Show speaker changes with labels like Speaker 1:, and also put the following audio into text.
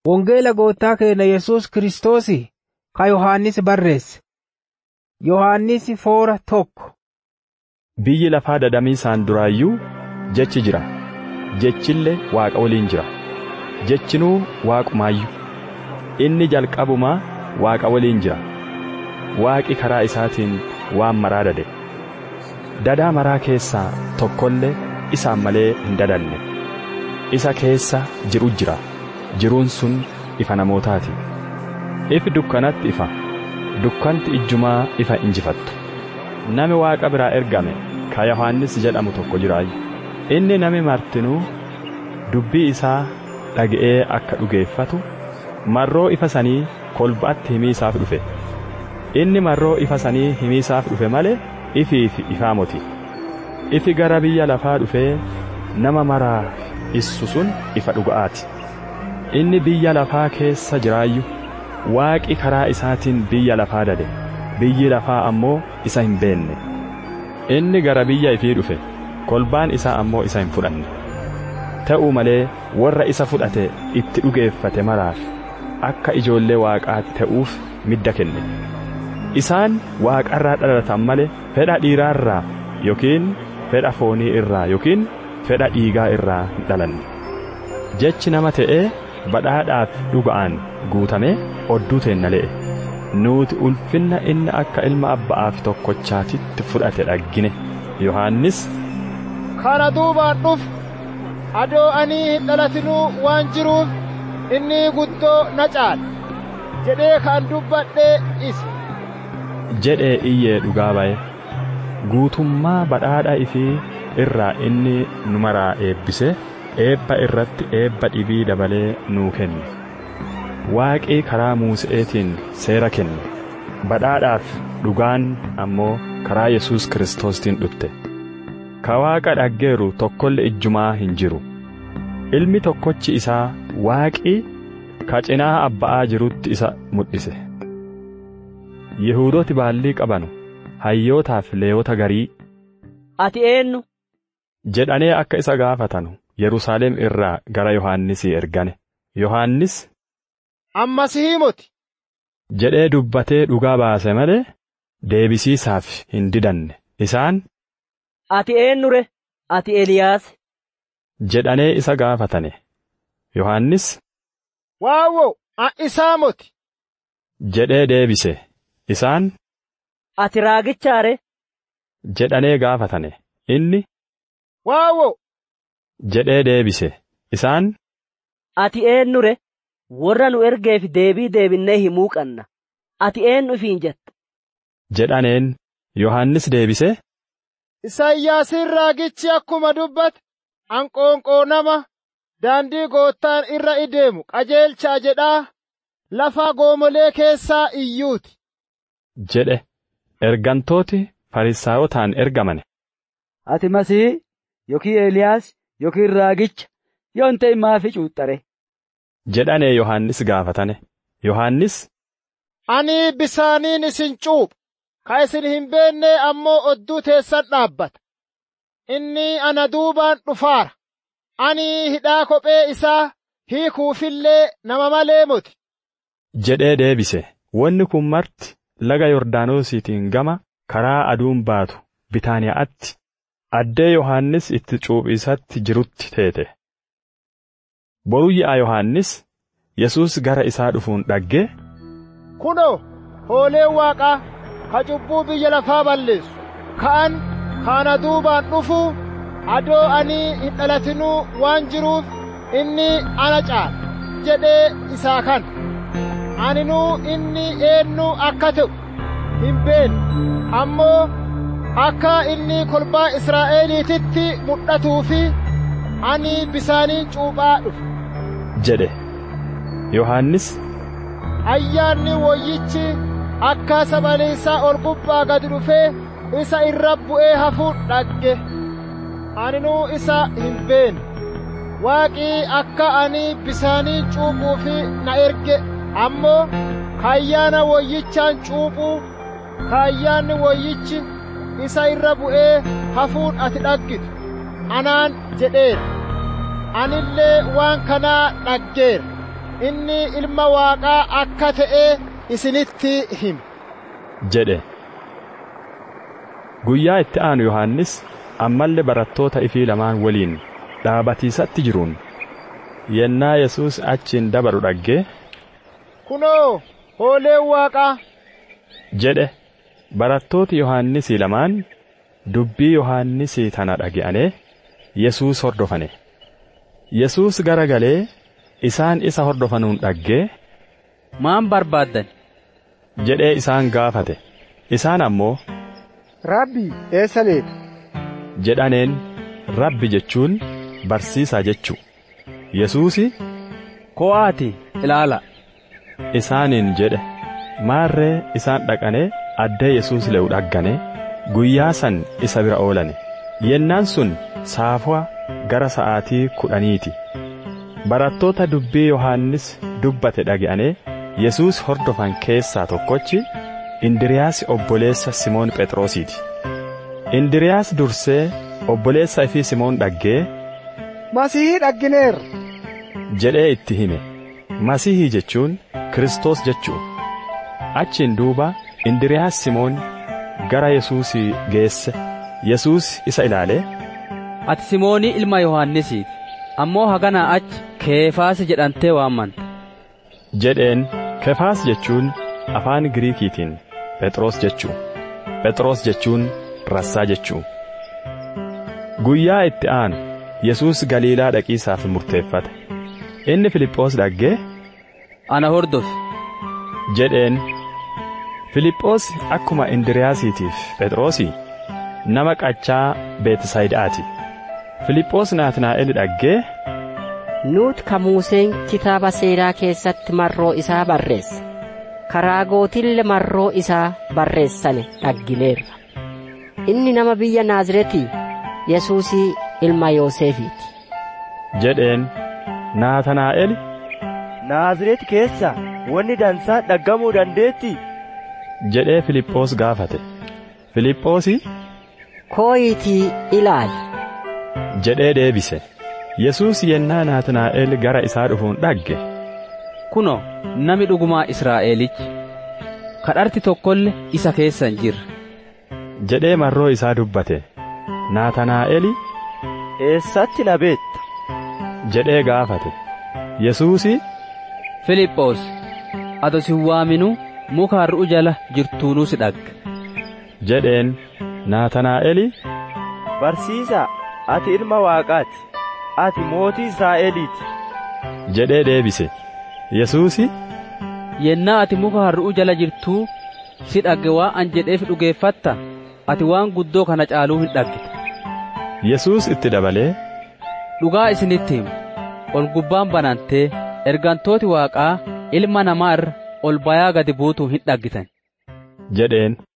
Speaker 1: Wangeela goottaa keenya Yesuus Kiristoosi ka Yohaannis barreesse. Yohaannis foora tokko.
Speaker 2: Biyyi lafaa dadamiisaan duraayyuu jechi jira. Jechillee Waaqa waliin jira. Jechinuu Waaqumaayyuu. Inni jalqabumaa Waaqa waliin jira. Waaqi karaa isaatiin waan maraa dade. Dadaa maraa keessaa tokkollee isaan malee hin dadanne. Isa keessa jiru jira. Jiruun sun ifa namootaati. Ifi dukkanatti ifa. Dukkanti ijjumaa ifa injifattu. Nami Waaqa biraa ergame ka Yohaannis jedhamu tokko jiraayu. Inni nami martinuu dubbii isaa dhaga'ee akka dhugeeffatu marroo ifa sanii kolbaatti himii isaaf dhufe. Inni marroo ifa sanii himii isaaf dhufe malee ifiif ifaa moti. Ifi gara biyya lafaa dhufee nama maraa issu sun ifa dhuga'aati. Inni biyya lafaa keessa jiraayyu waaqi karaa isaatiin biyya lafaa dade biyyi lafaa ammoo isa hin beenne. Inni gara biyya ifii dhufe kolbaan isaa ammoo isa hin fudhanne. Ta'uu malee warra isa fudhate itti dhugeeffate maraaf akka ijoollee waaqaatti ta'uuf midda kenne. Isaan waaqarraa dhalatan malee fedha dhiiraarraa yookiin fedha foonii irraa yookiin fedha dhiigaa irraa hin dhalanne. Jechi nama ta'ee badhaadhaaf dhuga'aan guutamee odduu teenna le'e. Nuti ulfinna inni akka ilma abba'aaf tokkochaatitti fudhate dhaggine. Yohaannis
Speaker 3: Kana duubaan dhufu adoo ani hin dhalatinuu waan jiruuf inni guddoo na caala jedhee kan dubbadhee isa.
Speaker 2: jedhee iyyee dhugaa ba'e. Guutummaa badhaadha ifii irraa inni nu maraa eebbise eebba irratti eebba dhibii dabalee nuu kenne. Waaqii karaa Muuse'eetiin seera kenne. Badhaadhaaf dhugaan ammoo karaa Yesuus Kiristoostiin dhufte. Ka Waaqa dhaggeeru tokkolle ijjumaa hin jiru. Ilmi tokkochi isaa Waaqii ka cinaa abba'aa jirutti isa mul'ise. Yihuudooti baallii qabanu hayyootaaf leeyota garii
Speaker 4: Ati eenyu?
Speaker 2: jedhanii akka isa gaafatanu Yerusaalem irraa gara Yohaannisii ergane. Yohaannis
Speaker 3: Ammas himoti.
Speaker 2: jedhee dubbatee dhugaa baase malee deebisiisaaf hin didanne. Isaan
Speaker 4: Ati eenyure? Ati Eliyaas?
Speaker 2: jedhanee isa gaafatane. Yohaannis
Speaker 3: Waawwo isaa moti.
Speaker 2: jedhee deebise. Isaan
Speaker 4: Ati raagichaare?
Speaker 2: jedhanee gaafatane. Inni
Speaker 3: Waawwo
Speaker 2: jedhee deebise. Isaan
Speaker 4: Ati eenyure? Warra nu ergeef deebii deebinnee himuu qabna. Ati eenyu ifiin jetta?
Speaker 2: jedhaneen Yohaannis deebise.
Speaker 3: Isaayyaasiin raagichi akkuma dubbate anqoonqoo nama daandii goottaan irra ideemu qajeelchaa jedhaa lafa goomolee keessaa iyyuuti.
Speaker 2: jedhe ergantooti Farisaayotaan ergamane.
Speaker 5: Ati Masii yookiin Eeliyaas yookiin raagicha yoo hin ta'in maafi cuuxxare.
Speaker 2: jedhanee Yohaannis gaafatane. Yohaannis
Speaker 3: Ani bisaaniin isin cuupha, ka isin hin beenne ammoo odduu teessan dhaabbata. Inni ana duubaan dhufaara. Ani hidhaa kophee isaa hiikuufillee nama malee moti.
Speaker 2: jedhee deebise. Wanni kun marti laga Yordaanosiitiin gama karaa aduun baatu Bitaaniyaatti addee Yohaannis itti cuuphisatti jirutti teete. Boruu yi'a Yohaannis Yesuus gara isaa dhufuun dhaggee
Speaker 3: Kunoo, hooleen waaqaa ka cubbuu biyya lafaa balleessu. Ka'an kaana duubaan dhufu adoo ani hin dhalatinuu waan jiruuf inni ana caala jedhee isaa kana. Aninuu inni eenyu akka ta'u hin beekne ammoo akka inni kolbaa Israa'eliititti mul'atuu fi ani bisaaniin cuuphaa dhufe.
Speaker 2: jedhe. Yohaannis
Speaker 3: Ayyaanni wayyichi akka sabaleessaa ol gubbaa gad dhufee isa irra bu'ee hafuun dhagge. Aninuu isa hin beekne. Waaqii akka ani bisaanii cuuphuufi na erge ammoo kayyaana wayyichaan cuuphuu kaayyaanni wayyichi isa irra bu'ee hafuun ati dhaggitu anaan jedheera anillee waan kanaa dhaggeera inni ilma waaqaa akka ta'e isinitti hima
Speaker 2: jedhe guyyaa itti aanu yohannis ammallee barattoota ifii lamaan waliin dhaabatiisatti jiruun yennaa yesus achiin dabaru dhagge
Speaker 3: kunoo hooleen waaqaa
Speaker 2: jedhe barattooti yohannisii lamaan dubbii yohannisii tana dhage'ane yesuus hordofane yesuus gara galee isaan isa hordofanuun dhaggee
Speaker 5: maan barbaaddan
Speaker 2: jedhee isaan gaafate isaan ammoo
Speaker 3: rabbi eessa leeta
Speaker 2: jedhaneen rabbi jechuun barsiisaa jechuu yesuusi
Speaker 5: ko'aati ilaala
Speaker 2: isaaniin jedhe maarree isaan dhaqanee addee yesuus le'u dhaggane guyyaa san isa bira oolane yennaan sun saafua gara sa'aatii kudhaniiti barattoota dubbii yohannis dubbate dhage'anee yesuus hordofan keessaa tokkochi indiriyaas obboleessa simoon phexrosiiti indiriyaas dursee obboleessa ifii simoon dhaggee
Speaker 3: masihii dhaggineerra
Speaker 2: jedhee itti hime masihii jechuun kristos jechuu achiin duuba indiriyaas simoon gara yesuusii geesse yesuus isa ilaalee
Speaker 5: ati simoonii ilma yohannisiiti ammoo haganaa achi keefaasi jedhantee waammanta
Speaker 2: jedheen kefaas jechuun afaan giriikiitiin phexros jechuu phexros jechuun rassaa jechuu guyyaa itti aanu yesuus galiilaa dhaqiisaaf murteeffate inni filiphoos dhaggee
Speaker 5: ana hordofi
Speaker 2: jedheen filiphoos akkuma indiriyaasiitiif phexrosii nama qachaa beetisayidaati filiphoos naatnaa'el dhaggee
Speaker 6: nuut ka muuseen kitaaba seeraa keessatti marroo isaa barreesse karaa gootille marroo isaa barreessane dhaggineerra inni nama biyya naaziretii yesuusii ilma yoosefiiti
Speaker 2: jedheen naatanaa'el
Speaker 7: Naazreeti keessa wanni dansaa dhaggamuu dandeetti
Speaker 2: jedhee filiphoos gaafate filiphoosi
Speaker 6: kooyitii ilaali
Speaker 2: jedhee deebise yesuus yennaa naatnaa'el gara isaa dhufuun dhagge
Speaker 5: kuno nami dhugumaa israa'elichi kadharti tokkolle isa keessa hin jirre
Speaker 2: jedhee marroo isaa dubbate naatanaa'eli
Speaker 7: eessatti na beetta
Speaker 2: jedhee gaafate yesuusi
Speaker 5: filiphoos ato si waaminuu muka har'u jala jirtuunuu si dhagge
Speaker 2: jedheen naatanaa'eli
Speaker 7: barsiisaa ati ilma waaqaati ati mootii israa'eliiti
Speaker 2: jedhee deebise yesuusi
Speaker 5: yennaa ati muka har'u jala jirtuu si dhagge waa an jedheef dhugeeffatta ati waan guddoo kana caaluu hin dhaggite
Speaker 2: yesuus itti dabalee
Speaker 5: dhugaa isinitti himu ol gubbaan banantee ergantooti waaqaa ilma namaa irra ol bayaa gadi buutuu hin dhaggitan
Speaker 2: jedheen